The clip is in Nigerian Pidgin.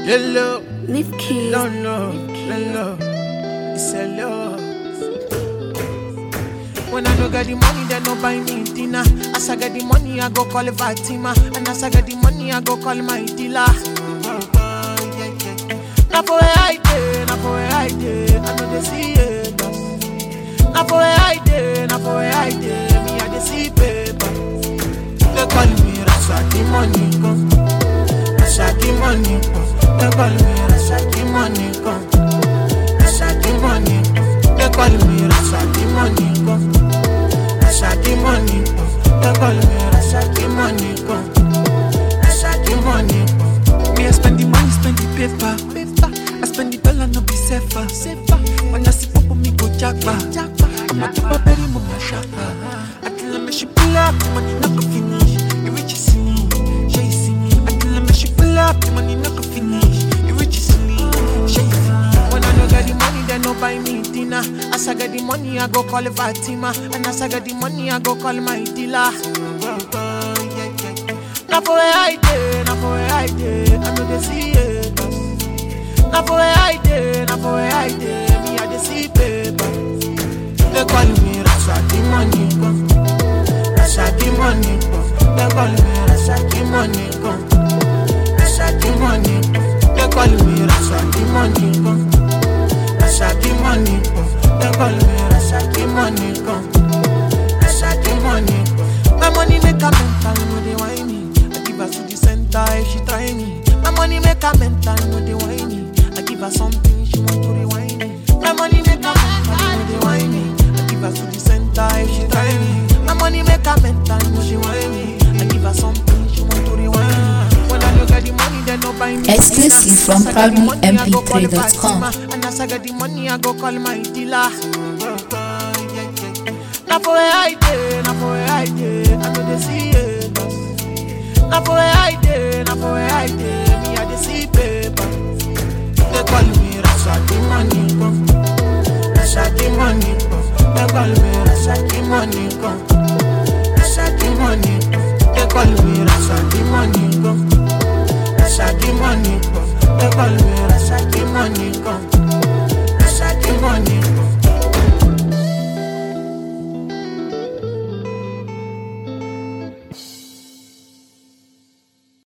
Hello, Leave keys. no, no, hello. It's hello. When I no get the money, they no buy me dinner. As I get the money, I go call Fatima. And as I get the money, I go call my dealer. Oh, oh, yeah, yeah. Now for where I dey, now for where I dey, I know they see it. Now for where I dey, now for where I dey, me I dey see paper. They call me Rasaki money come, Rasaki money come. They call me Rasaki money come, Rasaki money come. They call me Rasaki money come, Rasaki money come. They call me Rasaki money come, Rasaki money come. Me, I spend the money, spend the paper. paper. I spend the dollar, no be safer. safer. When I see pop, me go jackpa. I'm a keep a berry, mama shopper. I tell her me she pull up, the money not go finish. You rich is me, she is me. I tell her me she pull up, the money not go finish. You rich is me, she is me. When I no get the money, they no buy me dinner. As I get the money, I go call Fatima. And as I get the money, I go call my dealer. Oh, oh, yeah, yeah, yeah. Now for where I dey, now for where I dey, I know they see it. Now for where I dey, now for where I dey, me I dey see paper. They call me Rasaki money come, Rasaki money come. They call me Rasaki money come, Rasaki money come. They call me Rasaki money come, Rasaki money come. They call me Rasaki money come, Rasaki money come. My money make a mental, no they whine me. I give her to the center if she try me. My money make a mental, no they whine me. I give her something she want to rewind me. My money make a mental, no they whine me. I give her to the center if she try me. My money make a mental, no she whine me. I give her something she want to rewind me. When I look at the money, they no buy me. Exclusive dinner. from As I get the money, I go call proudlymp3.com. Fatima. And as I get the money, I go call my dealer. Oh, oh, yeah, yeah, yeah. Now for where I dey, now for where I dey, I know they see it. Now for where I dey, now for where I dey, me I dey see paper. They call me Rasaki money come, Rasaki money come. They call me Rasaki money come, Rasaki money come. They call me Rasaki money come, Rasaki money come. They call me Rasaki